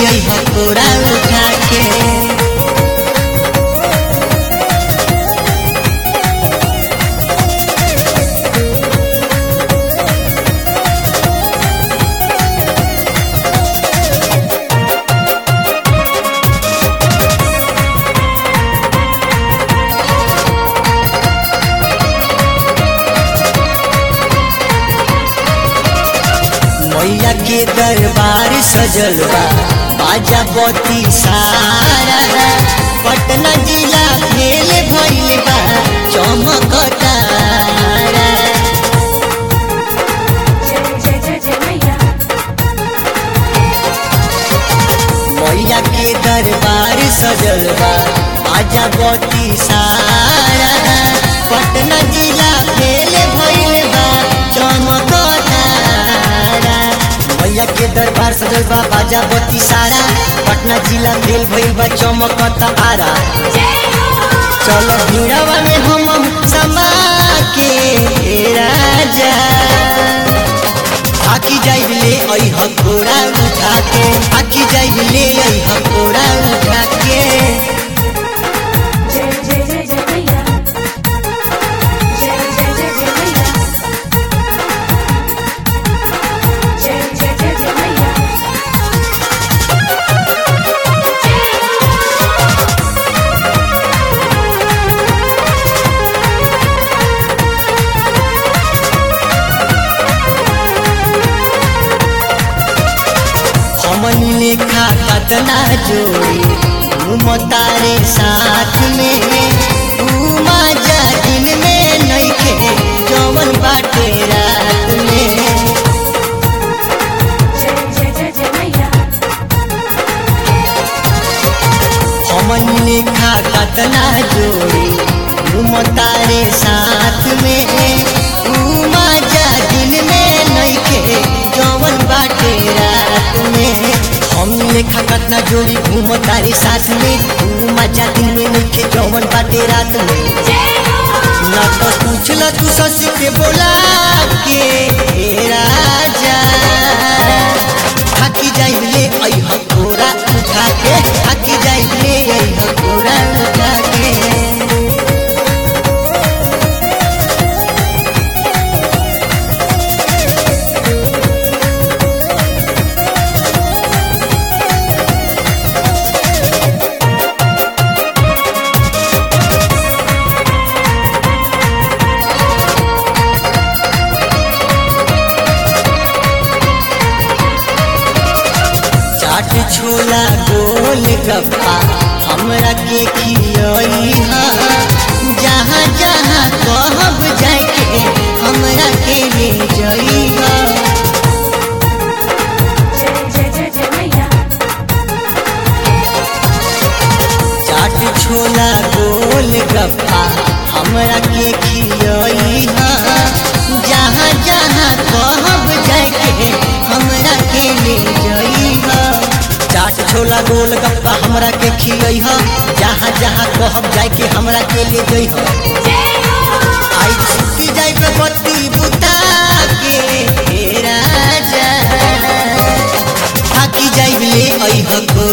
आई हकोरा उठा के मैया के दरबार सजल बा बाजा बती सारा पटना जिला फेल भइल बा चमकतारा जय जय जय मैया मैया के दरबार सजल बा बाजा बती सारा पटना जिला फेल भइल बा चमकतारा मैया के दरबार सजल बा बाजा बती सारा पटना जिला फेल भइल बा चमकतारा चलो भिड़वा में हम समा के हे राजा आकी जाइब ले आई हकोरा उठा के आकी जाइब ले आई हकोरा उठा के जय जय जय जय मैया जय जय जय जय मैया जय जय जय जय मैया हमन लेखा कतना जोड़ी घूमतारे साथ में घूमा जा दिन में नइखे जवन बाटे रात में जय जय जय जय मैया हमन लेखा कतना जोड़ी घूमतारे साथ में घूमा जा दिन में नइखे जवन बाटे रात में हम लेखा कतना जोड़ी घूमतारे साथ में घूमा जा दिन में नइखे जवन बाटे रात में ना तो पूछला तू सस के बोला के हे राजा हाकी जाइब ले आई हकोरा उठा के हाकी जाइब ले आई हकोरा उठा के चाट छोला गोल गप्पा हमरा के खियई हा जहाँ जहाँ कहब जाके हमरा के ले जई हा जय जय जय जय मैया चाट छोला गोल गप्पा हमरा के खियई हा जहाँ जहाँ कहब जाके हमरा के ले जई हा चाट छोला गोल गप्पा हमरा के खियई हा जहाँ जहाँ कहब जाके हमरा के ले जई हा आई छुट्टी जाई पे बत्ती बुता के हे राजा थाकी जाई ले आई हको